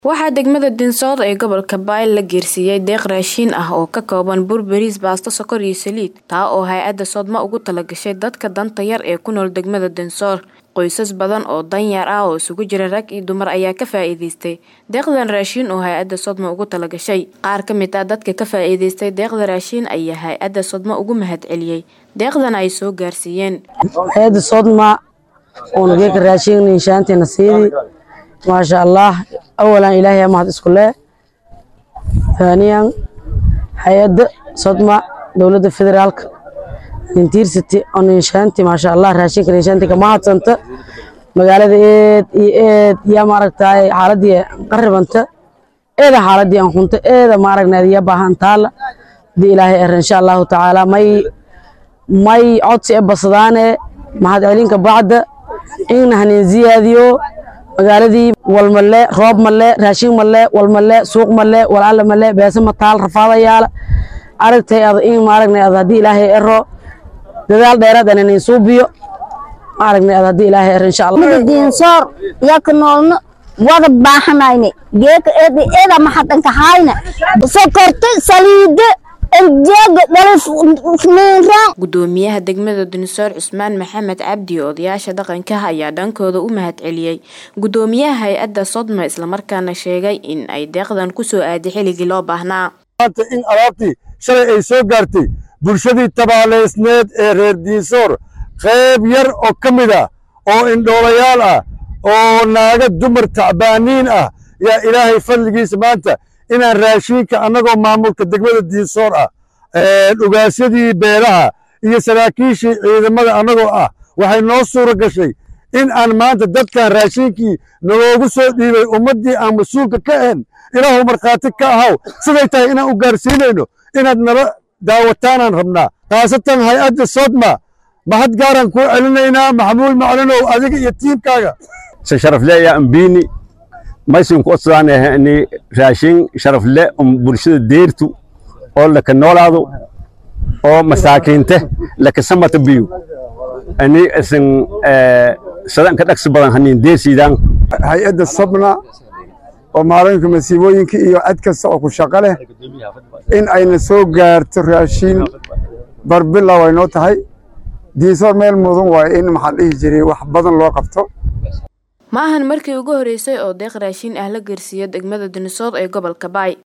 Waxaa degmada Dinsood ee gobolka Bayl la geersiiyey deeq raashin ah oo ka kooban bur, bariis, baasto, sokor iyo saliid, taa oo hay'adda Sodma ugu talagashay dadka danta yar ee ku nool degmada Dinsoor. Qoysas badan oo danyar ah oo isugu jira rag iyo dumar ayaa ka faa'iidaystay deeqdan raashin oo hay'adda Sodma ugu talagashay. Qaar ka mid ah dadka ka faa'iidaystay deeqda raashin ayaa hay'adda Sodma ugu mahadceliyey deeqdan ay soo gaarsiiyeen. hay'adda Sodma oo nageeka raashin inshaantina siidi maasha Allah awalan ilaahay mahad isku leh thaniyan hay'adda Sodma dowladda federaalka intiirsati on inshaanti maasha Allah raashinka inshaanti ka mahadsanta magaalada eed iyo eed yaa maaragtay xaaladii qarribanta eeda xaaladii aan hunta eeda maaragnayd yaa baahan taala di ilaahay er insha allahu tacaala may may codsi e basadaane mahad celinka bacda in hanin ziyaadiyo magaaladii walmale roob male raashin male walmale suuq male walaala male beesa mataal rafaadayaala aragtay ad in maaragnay ad haddii ilaahay ero dadaal dheeraad aan inin suubiyo maaragnay ad haddii ilaahay ero insha allah diinsoor yaka noolno wada baahanayne geeka eeda eeda maxadanka hayna sokorta saliida enjeega dhalifniinraan Gudoomiyaha degmada Dinsoor Cusmaan Maxamed Cabdi oo odayaasha dhaqanka ayaa dhankooda u mahadceliyey gudoomiyaha hay'adda Sodma isla markaana sheegay in ay deeqdan ku soo aaday xilligii loo baahnaa. maanta in alaabtii shalay ay soo gaartay bulshadii tabaaleysneed ee reer diinsoor qayb yar oo ka mid ah oo indhoolayaal ah oo naaga dumar tacbaaniin ah yaa ilaahay fadligiisa maanta inaan raashinka annagoo maamulka degmada diinsoor ah dhugaasyadii beelaha iyo saraakiishii ciidamada annagoo ah waxay noo suura gashay in aan maanta dadkan raashinkii naloogu soo dhiibay ummaddii aan mas-uulka ka ahayn ilaahu markhaati ka ahaw siday tahay inaan u gaarsiinayno inaad nala daawataanaan rabnaa khaasatan hay-adda sodma mahad gaaraan kuu celinaynaa maxamuud maclinow adiga iyo tiimkaaga se sharafle yaa ambini maysin ku odsadaan raashin sharafle um bulshada deertu oo laka noolaado oo masaakiinte laka samata biyu ani isin sadanka dhaqsi badan hanin deersiidaan hay-adda sabna oo maalinka masiibooyinka iyo cad kasta oo ku shaqo leh in ayna soo gaarto raashin barbila way noo tahay diinsoor meel mudan waaye in maxaa dhihi jiray wax badan loo qabto Ma ahan markii ugu horeysay oo deeq raashin ah la geersiiyo degmada Dinsood ee gobolka Bay.